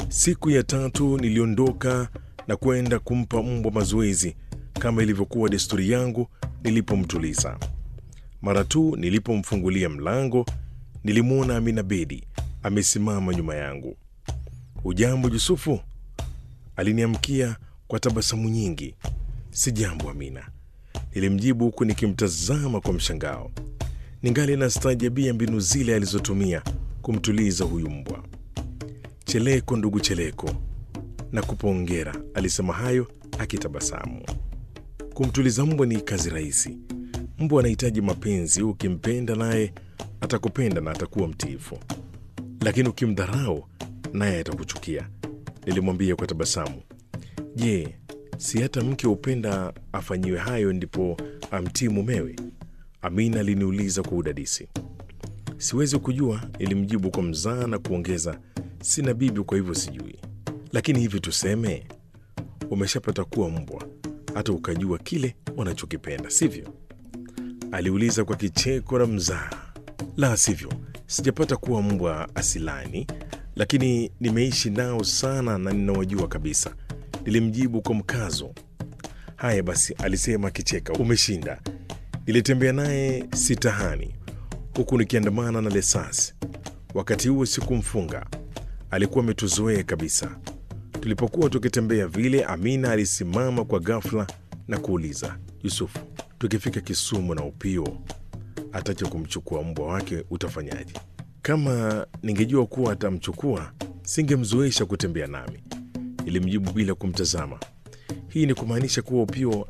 Siku ya tatu niliondoka na kwenda kumpa mbwa mazoezi kama ilivyokuwa desturi yangu nilipomtuliza. Mara tu nilipomfungulia mlango, nilimwona Amina Bedi amesimama nyuma yangu. Ujambo Yusufu? Aliniamkia kwa tabasamu nyingi. Si jambo Amina, nilimjibu huku nikimtazama kwa mshangao. Ningali nastaajabia mbinu zile alizotumia kumtuliza huyu mbwa. Cheleko ndugu Cheleko, na kupongera, alisema hayo akitabasamu. Kumtuliza mbwa ni kazi rahisi. Mbwa anahitaji mapenzi. Ukimpenda naye atakupenda na atakuwa mtiifu, lakini ukimdharau naye atakuchukia, nilimwambia kwa tabasamu. Je, si hata mke hupenda afanyiwe hayo ndipo amtii mumewe? Amina aliniuliza kwa udadisi. Siwezi kujua, nilimjibu kwa mzaa na kuongeza, sina bibi, kwa hivyo sijui. Lakini hivi tuseme, umeshapata kuwa mbwa hata ukajua kile wanachokipenda, sivyo? Aliuliza kwa kicheko na mzaa. La sivyo, sijapata kuwa mbwa asilani, lakini nimeishi nao sana na ninawajua kabisa, nilimjibu kwa mkazo. Haya basi, alisema akicheka, umeshinda. Nilitembea naye sitahani huku nikiandamana na Lesasi. Wakati huo sikumfunga, alikuwa ametuzoea kabisa. Tulipokuwa tukitembea vile, Amina alisimama kwa ghafla na kuuliza, Yusufu, tukifika Kisumu na Upio atacha kumchukua mbwa wake utafanyaje? Kama ningejua kuwa atamchukua singemzoesha kutembea nami, ilimjibu bila kumtazama. Hii ni kumaanisha kuwa Upio